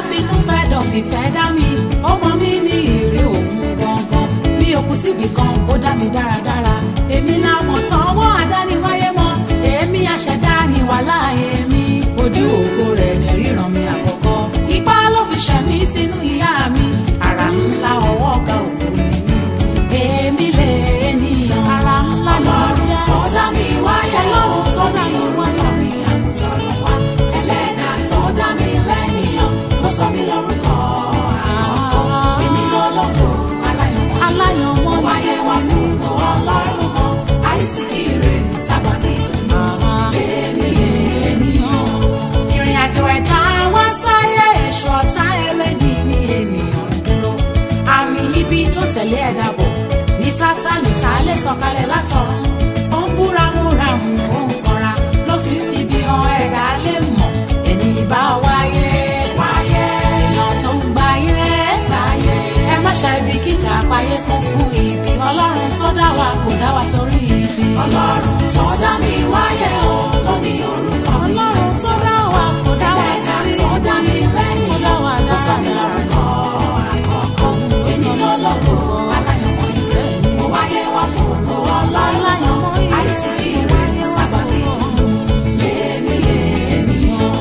finú fẹ́ dọ̀ fìfẹ́ dá mi ó mọ mí ní ìrè òun gangan mi ò kú síbi kan ó dá mi dáradára èmi làwọn tọwọ́ àdániwáyé mọ́ èmi àṣẹdá ni wàhálà èmi ojú ògo rẹ̀ ní ríran mi àkọ́kọ́ ipá ló fi ṣẹ̀mí sínú ìyá mi ara ńlá ọwọ́ ọ̀gá ògo ni mi èmi lè ènìyàn ara ńlá ni mo jẹ́ tó dá mi wáyé ọlọ́run tó dá mi wáyé mi àmútọ̀rọ̀ wá ẹlẹ́dà tó dá mi lẹ́nìyàn ló sọ mí lórúkọ àkọ́kọ́ èmi lọ́lọ́kọ̀ aláyọ̀mọ́ aláyọ̀mọ́ ni wáyé wá fún ọlọ́run mọ́ àìsíkì rẹ̀ sábàbí ìdùnnú èmi ènìyàn. ìrìn àjò ẹ̀dá wá sáyé èso ọ̀tá ẹlẹ́ni ní ènìyàn ń dúró àmì ibi tó tẹ̀lé ẹ̀dá bọ̀ ní sátánì tá a lè sọ̀kalẹ̀ látọ̀run ó ń búramúramù ó ń kanra ló fi ń fi bí han ẹ̀dá lè mọ̀ ẹni bá wáyé wáyé èèyàn tó ń gbáyé gbáyé ẹ má ṣe ibi kíta apáyé kún fún ibi ọlọ́run tó dá wa kò dá wa torí ibi ọlọ́run tó dá mi wáyé o ló ní orúkọ mi ọlọ́run tó dá wa kò dá wa ẹlẹ́dà torí tó dá mi ibi kò lẹ́nìyàn dá wa ló sọ mí dáradára. lórúkọ àkọ́kọ́ èmi lọ́lọ́kọ̀ aláyọ̀mọ́ ìrẹ́ mo wáyé wá fún ògo ọlọ́run àìsíkì rẹ̀ sábàbí ìdùnnú èmi ènìyàn.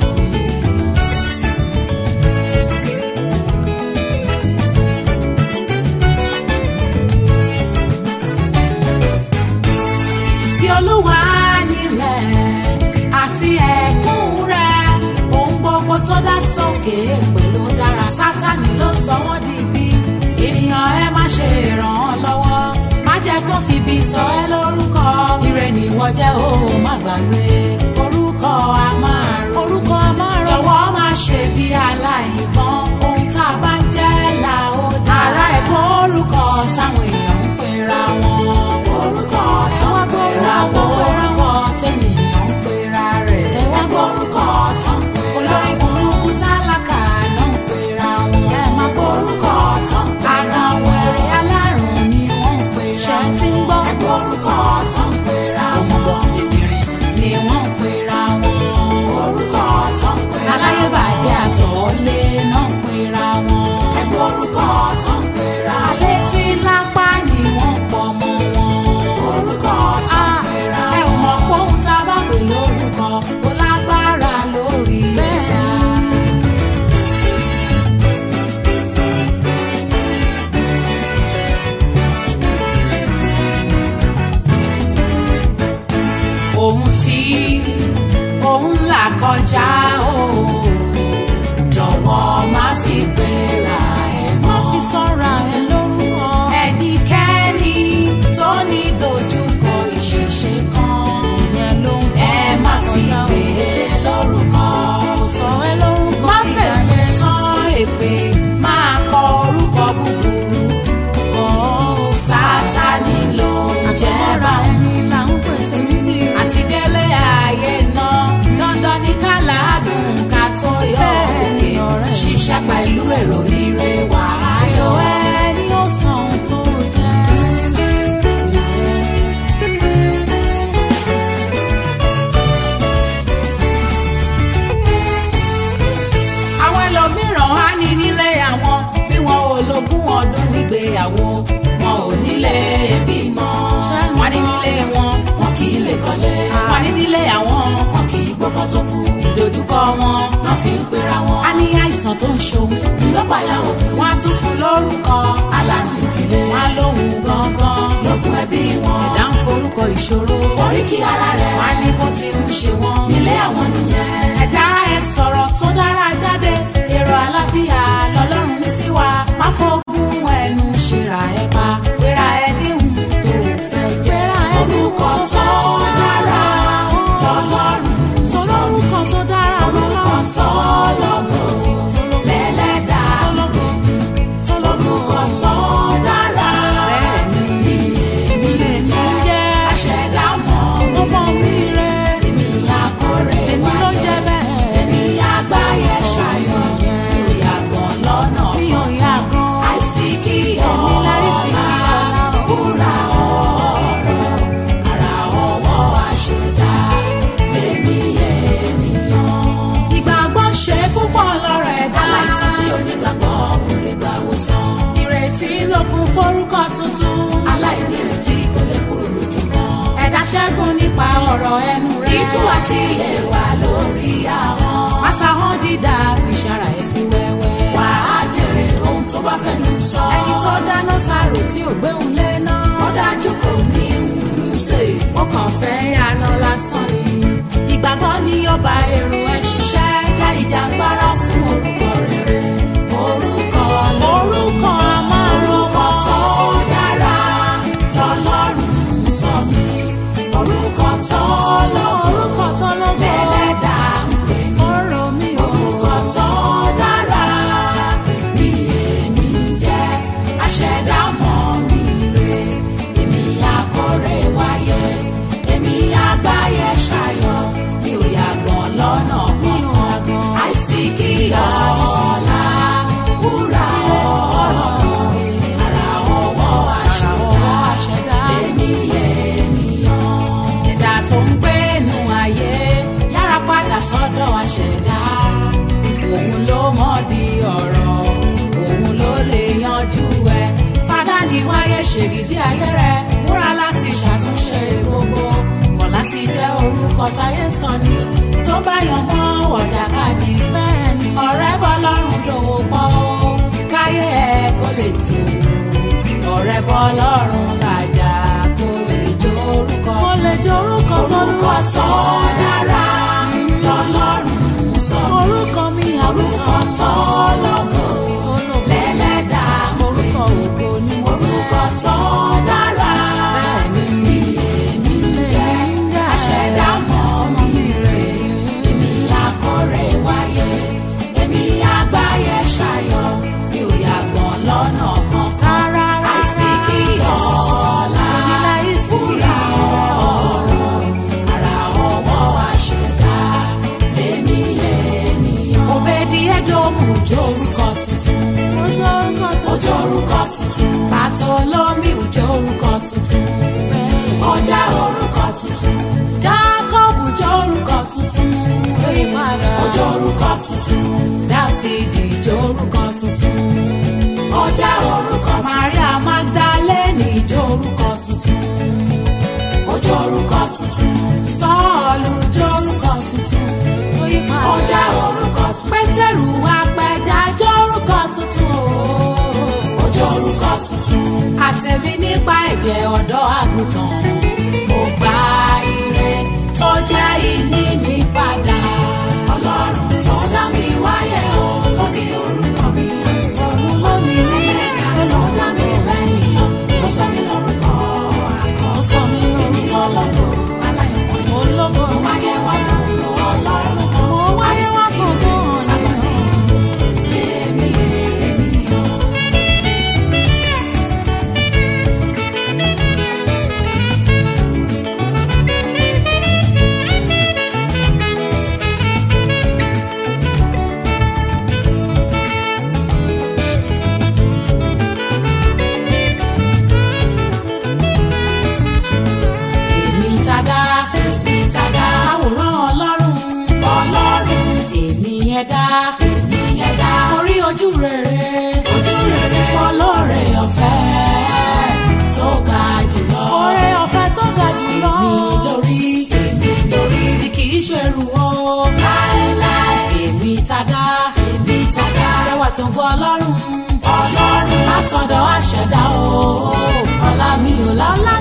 tí olúwa nílẹ̀ àti ẹ̀kún rẹ̀ ohun gbogbo tó dá sókè pẹ̀lú dára sátani ló sọ wọ́n di ibi ènìyàn ẹ má ṣe ràn án lọ́wọ́ má jẹ́ kó fi ibi sọ ẹ́ lórúkọ ire nìwọ jẹ́ ó má gbàgbé orúkọ a máa rò orúkọ a máa rò jọ̀wọ́ má ṣe bí aláìgbọ́n ohun tá a bá ń jẹ́ là ó dá ara ẹ̀kọ́ orúkọ táwọn èèyàn ń pera wọn orúkọ tí tó wọ́n ń gbé pera ra tó tó orúkọ tẹ́nìyàn ń pera rẹ̀. ẹ wá gbọ́ orúkọ tó ń pera olórí burúkú tálákà náà ń pera wọn. ẹ má gbọ́ orúkọ tó ń pera àgàn wẹ̀rẹ̀ alárùn ni wọ́n ń pera. ṣé tí ń gbọ́ ẹ gbọ́ orúkọ tó ń pera ọmọdé dìdìrín ni wọ́n ń pera wọn. orúkọ tó ń pera aláyébàjẹ́ àtọ̀ọ́lé náà ń pera wọn. ẹ gbọ́ orúkọ tó ń pera alẹ́ tí lápá ni wọ́n ń pọ̀ mọ́ wọn. orúkọ tó ń Ah, pera ẹ ò mọ̀ pé ohun tá a bá pè lórúkọ ó lágbára lórí ẹ̀dá. ohun tí òun là kọjá o jọ̀wọ́ má fi gbéra ẹ̀ mọ́. má fi sọ́ra ẹ lórúkọ. ẹnikẹ́ni tó ní dojúkọ ìṣìṣe kan ìyẹn ló ń tọ́ ẹ má fi gbé e lórúkọ. kò sọ ẹ lórúkọ má fèlè sọ èpè máa kọ orúkọ búburú. sátani ló ń jẹ́ra ẹni là ń pè tèmi ní ìrìn. àti délé ayé náà dandan ní ká làádùn ká tó yọ òkè ṣiṣẹ́ pẹ̀lú èrò ire wà ayọ̀ ẹni ó san ohun tó jẹ́. àwọn ẹlòmíràn á ní nílé àwọn bí wọn ò lógún ọdún nígbéyàwó wọn ò nílé bímọ wọn ní nílé wọn wọn kì í lè kọ́lé wọn ní nílé àwọn wọn kì í gbọ́kàn tó kú ìdojúkọ wọn lọ́ fi ń pera wọn. a ní àìsàn tó ń ṣòun ńlọ́pàá òun wọn á tún fún lórúkọ alárùn ìdílé wọn á lóhun gangan lógún ẹbí wọn ẹ̀dá ń forúkọ ìṣòro oríkì ara rẹ̀ wọn á ní bó ti ń ṣe wọn nílé àwọn nìyẹn ẹ̀dá ẹ sọ̀rọ̀ tó dára jáde èrò àlàáfíà lọ́lọ́run ní sí wa má fọ́gùn ẹnu ṣèrà ẹ pa pera ẹ níhùn tó fẹ́ jẹ́ orúkọ tó dára lọ́lọ́run sọ mí orúkọ tó dára orúkọ sọ lọ́gọ̀ lẹ́lẹ́dà orúkọ tó dára bẹ́ẹ̀ni èmi lè jẹ́ jẹ́ aṣẹ̀dá mọ́ ọmọ mi rẹ̀ kún forúkọ tuntun. aláìnírètí kò lè kúrò lójú kan. ẹ̀dá ṣẹ́gun nípa ọ̀rọ̀ ẹnu rẹ̀. ikú àti ìyè wà lórí ahọ́n. Màsàhán dídá fi ṣara ẹ̀ sí wẹ́wẹ́. wà á jèrè ohun tó bá fẹnu sọ. ẹni tó dáná sáró tí ò gbéhùn lé náà. ó dájú kò ní ìwúrí ṣe. ó kàn fẹ́ yànnà lásán ni. ìgbàgbọ́ ni ó bá èrò ẹ̀ ṣiṣẹ́ jẹ́ ìjàngbara fún orúkọ rere. orúkọ orúkọ orúkọ amárúkọ tó dára lọ́lọ́run sọ mí. orúkọ tó lọ́gùn orúkọ tó lọ́gbọ́n lẹ́lẹ́dà ń pè mí. ọ̀rọ̀ mi ò. orúkọ tó dára ni èmi ń jẹ́ aṣẹ̀dá mọ́ mi rè èmi akọ̀rẹ́ wáyé èmi àgbáyé ṣayọ̀ mi ò yàgàn lọ́nà kankan àìsí kí ọ̀la wúrà ọ̀rọ̀ ara ọwọ́ àṣẹ̀dá èmi ènìyàn. ẹ̀dá tó ń gbé inú ayé yára padà sọ́dọ̀ àṣẹ̀dá òun ló mọ̀ di ọ̀rọ̀ òun ló lè yanjú ẹ̀ fada ní wáyé ṣèdídí ayé rẹ̀ múra láti ṣàtúnṣe gbogbo kọ̀ láti jẹ́ orúkọ táyé sọ ni tó bá yan mọ́ wọ̀jàkadì bẹ́ẹ̀ ni ọ̀rẹ́ bọ́ lọ́rùn dòwò pọ̀ ó káyé ẹ̀ kó lè tó ọ̀rẹ́ bọ́ lọ́rùn làjà kó lè jó orúkọ kó lè jó orúkọ tó lúwa sọ dára lọ́lọ́run sọ mí. orúkọ mi orúkọ àwùjọ tó lọ́gùn lẹ́lẹ́dà ń pè orúkọ mí. ògo ni mo orúkọ tó dára Bẹ́ẹ̀ni. ni èmi ń jẹ́ aṣẹ̀dá mọ́ mi rè èmi akọ̀rẹ́ wáyé èmi àgbáyé ṣayọ̀ mi ò yàgàn lọ́nà kankan rárá àìsí kí ọ̀la Èmi láìsí kí wúrà ọ̀rọ̀ ara ọwọ́ àṣẹ̀dá lèmi ènìyàn. òbèdì ẹdọọmù jó orúkọ tuntun ojú orúkọ ojú orúkọ tuntun pàtó lómi òjò orúkọ tuntun ọjà orúkọ tuntun jákọ́bù jó orúkọ tuntun ojú orúkọ tuntun dáfídì jó orúkọ tuntun ọjà orúkọ tuntun maria magdalene jó orúkọ tuntun ojú orúkọ tuntun sọ́ọ̀lù jó orúkọ tuntun ọjà orúkọ tuntun pétérù apẹja jó orúkọ tuntun ojú orúkọ tuntun àtẹ̀mí nípa ẹ̀jẹ̀ ọ̀dọ́ àgùntàn mo gba ire tó jẹ́ ìní mi padà ọlọ́run tó dá mi wáyé o lóní orúkọ mi òun lónìí rí ẹ̀ka tó dá mi lẹ́nìyàn ó sọ mi lórúkọ àkọ́ ó sọ mí èmi lórúkọ lọ́lọ́gbọ̀ aláyọ̀mọ́ yìí. ológo Mo wáyé wá fún ọlọ́run kan. mo wáyé wá fún gan Sábàdé èmi ènìyàn. èmi tada Èmi tàdá àwòrán ọlọ́run ọlọ́run èmi ẹ̀dá èmi ẹ̀dá. orí ojú rere Ojú rere ọlọ́rẹ̀ ọ̀fẹ́ tó ga jùlọ oore ọ̀fẹ́ tó ga jùlọ èmi lórí èmi lórí bí kì í ṣe rù ó láéláé. èmi tada Èmi tàdá tẹwà tó gbọ́ ọlọ́run ọlọ́run látọ̀dọ̀ àṣẹ̀dá o ọlá mi ò lálá